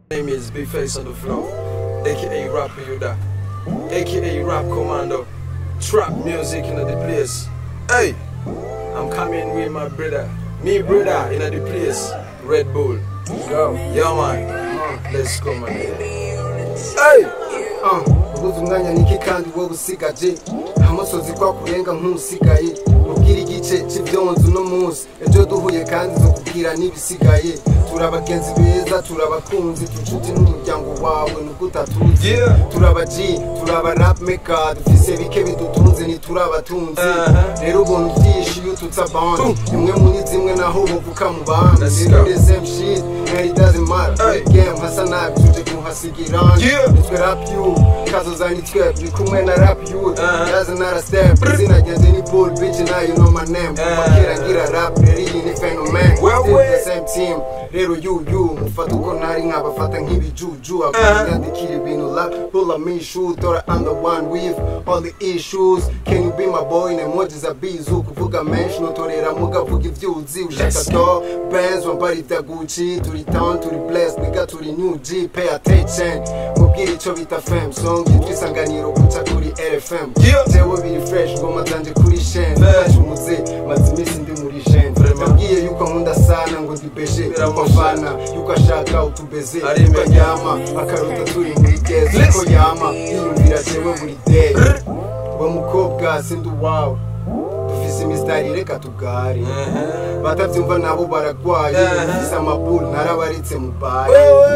name is Big Face on the floor, aka Rapper Yoda, aka Rap Commando. Trap music in the place. Hey, I'm coming with my brother, me brother in the place. Red Bull. Go, yeah man. Let's go man. Hey, ubuze umwanya niki kandi wowe usigaje amusozi kwa kurenga nk'usigaye ubwira igice cy'ibyonzu no munsi ejo duhuye kandi zo kubwira n'ibisigaye turi abagenzi beza turi abakunzi tucuti n'umuryango wawe nubwo utatuzi Yeah. turi aba G turi aba rap maker dufise bike bidutunze ntituri abatunzi Uh-huh. rero ubona ubyishe iyo ututse abandi imwe muri zimwe naho buvuka mu bandi Let's rero go. the same shit and it doesn't matter Hey. game hasa nabi tuje kuhasigira Yeah. nitwe rap you kazoza nitwe turi kumwe na rap you Uh-huh. yaza nara step izina ryanjye ni bull bitch now you know my name kuva Uh. kera ngira rap rero iyi ni phenomen Well, still well. the same team rero you you mufata uko ntari nkabafata nk'ibijuju Uh. akanyandikira ibintu la pull up me shoe thought I'm the one with all the issues can you be my boy na emojis za bizu kuvuga menshi notorera mugavuga ivyuzi ushaka Let's do bands wambara ibya Gucci turi town turi blessed nigga turi new G pay attention mubwire ico bita fam song yitwa isanganiro guca kuri RFM Yeah. jewe biri fresh ngoma zanje kuri shen Fresh. umuze maze iminsi ndi muri shen Vraiment. yambwiye yuko nkunda sana ngo ndibeshe yuko Biramusha. mvana yuko ashaka utubeze Ari yuko imbere. aryama akarota turi muri gezi Listen. yuko yama yiyumvira jewe buri day we mukobwa sindi uwawe dufise imisitari reka tugare batavyumva nabo baragwaye Uh-huh. dufise amabulu narabaritse mu bare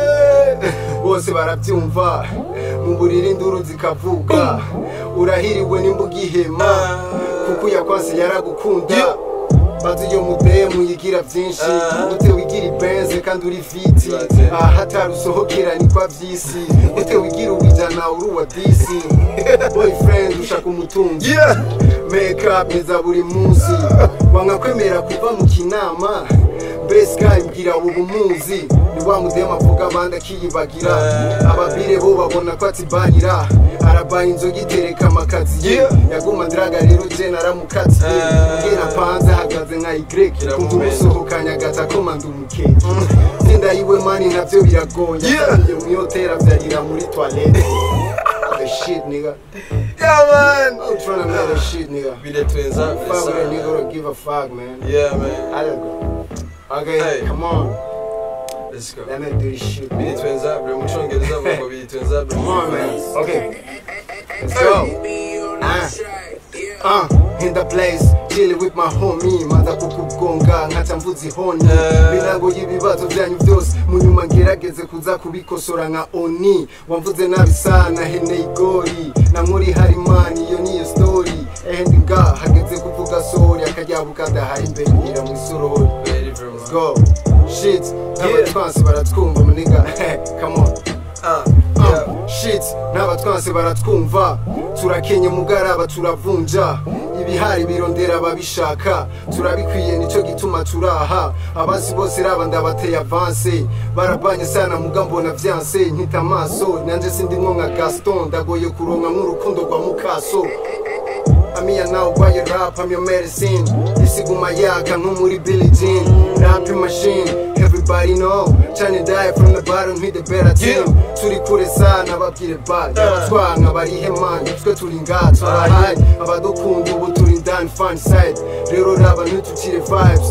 bose barabyumva mu buriri induru zikavuga urahiriwe n'imbuga ihema kuko uyakwase yaragukunda Yeah. bazi iyo mudemu yigira byinshi Ah. ute wigira ibenze kandi uri fiti That's it. ahatari usohokera ni kwa byisi ute wigira uwijana uri uwa disi boyfriend ushaka umutunzi yeah. make up neza buri munsi wanga kwemera kuva mu kinama mbese mbwira ubu muzi ni wa mudema avuga abandi akiyibagira ababire bo babona ko atibanira arabaye inzoga itereka amakaziye Yeah. yaguma ndiraga rero je naramukatiye Ah. mbwira panze ahagaze nka y kumva Iramumena. umusohokanye agata komanda umukeke tsinda yiwe mani navyo biragoye Yeah. atariye mwiyotera vyarira muri toilette the shit nigga Yeah, man. I'm trying to make that shit nigga Be the twins up. fuck with a nigga or give a fuck, man. Yeah, man. I don't go. Okay, Hey. come on. Let's go. Let me do this shit. Be the twins up, bro. I'm trying to get this up, bro. Be the twins up, bro. Come on, man. Okay. Let's go. Ah. Uh, in the place, chilling with my homie maza kukugonga nkaca mvuza ihoni Eh. milango y'ibibazo byanyu byose munyuma ngerageze kuza kubikosora nka oni wamvuze nabi sana hene igori na muri harimani iyo niyo story ehendi nga hageze kuvuga sori akajyabuka adahari imbere ngira mu isorori Ready for Let's man. go. Shit, n'abatwansi baratwumva muniga. Come on. Uh, Uh, yeah. shit, n'abatwansi baratwumva. Turakenye mugaraba turavunja. Ibihari birondera ababishaka. Turabikwiye nico gituma turaha. Abasi bose raba ndabateye avance. Barabanye sana muga mbona vyanse nkita amaso. Nanje sindi nka Gaston ndagoye kuronka nk'urukundo rwa mukaso. Amia now why you rap, I'm your medicine Isiguma yaka nko muri Billie Jean Rapping machine, everybody know Trying to die from the bottom, hit the better team Turi kure sana babwire bad Abatwanga barihe man, twe turi ngaha turahari Abadukunda ubu turi down fun side Rero raba ntutukire vibes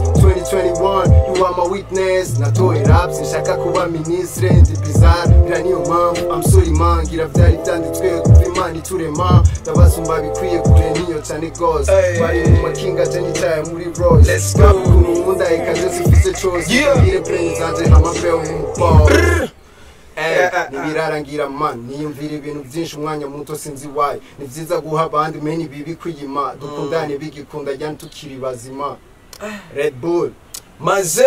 2021, you are my witness Natoye raps, nshaka kuba ministre Ndi bizarre, bira niyo mpamvu I'm sorry man, ngira vyari vyanditswe kuva imana iturema Ndabasumba bikwiye kure niyo cyane gose Hey. Bari mu makinga je nitaye muri Rolls Let's go. Ukuntu nkunda ikaze sifise chose Yeah. Ngire plane zanje hamapeo mu ball Eh, Yeah, uh, uh. ntibirarangira man niyumvira ibintu byinshi umwanya muto sinzi why ni byiza guha abandi meni bibi kwiyima dukundane bigikunda jyana tukiri bazima Red Bull maze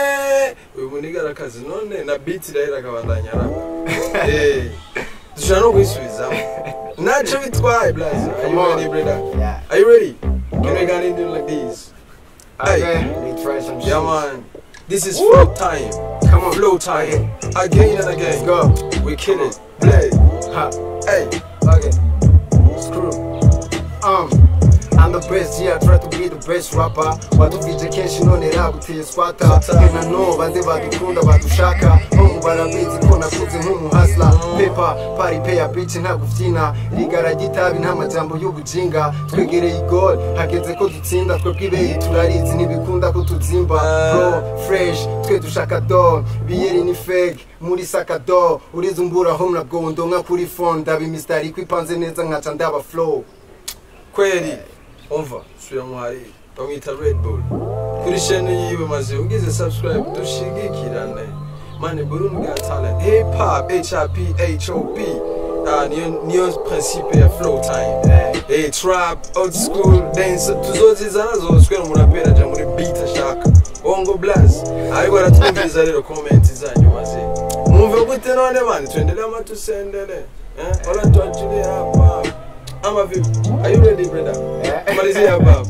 uyu muniga arakazi none na beat irahera akabandanya araba Eh, dushobora no kuyisubizamo ntacyo bitwaye blaze are you Come on. ready brother Yeah. are you ready can we get into like this Hey. Okay, we try some shit. yeah man this is flow time Come on. flow time again and Let's again go. we kill it play Ha. hey Okay. Screw. Um. I'm the best, yeah, I try to be the best rapper Waduvije kenshi none raguteye swata Swata. Nkena no bande badukunda badushaka Hongu barabizi ko nakuze nk'umuhasla Pepa, pari peya bitch nta gufyina Rigara gitabi nta majambo y'ubujinga Twegereye igol, hageze ko dutsinda Twebwe ibeyi turarizi ntibikunda ko tuzimba Bro, fresh, twe dushaka do Biyeri ni fake, muri sakado Urizi umburaho mnagondo nka kuri phone Ndaba imistari ko ipanze neza nkaca ndaba flow kweli umva subira muhari bamwita red bull kuri shene yiwe maze ugize subscribe dushigikirane mani burundi got talent hip hop h hop hop Ah, niyo niyo principe ya flow time hey, trap old school dance tuzozizana zose kwera umuraperi aja muri beat ashaka bongo blast ariko aratwumviriza rero comment zanyu maze mwumve gute none mani tuendelee ama tusendele eh? wala tuachilie hapa ama vipi are you ready brother tumalizie hapa hapa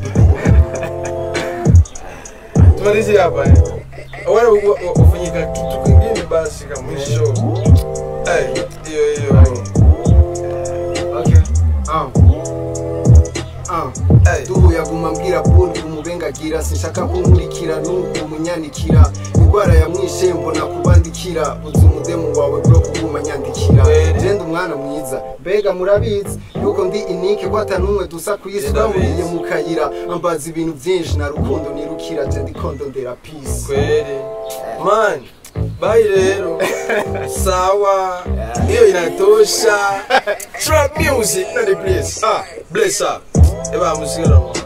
tumalizie hapa eh wala u- u- ufanyika kitu kingine basi kama mwisho eh hiyo hiyo Okay. Um. Um. eh duhuye aguma mbwira buni kumubengagira sinshaka kumurikira n'ubu munyanikira indwara ya mwishe mbona kubandikira uzi umudemu wawe bro kuguma nyandikira Kweli. genda umwana mwiza mbega murabizi yuko ndi inike ko atanumwe dusa ku isi Genda bahuriye bizi. mu kayira ambaza ibintu byinshi na rukundo nirukira je ndikondo ndera peace kweli man bai rero sawa hiyo inatosha trap music na the place ah bless up eba musigara mo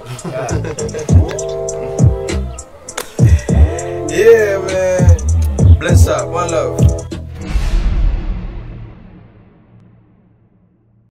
yeah man bless up one love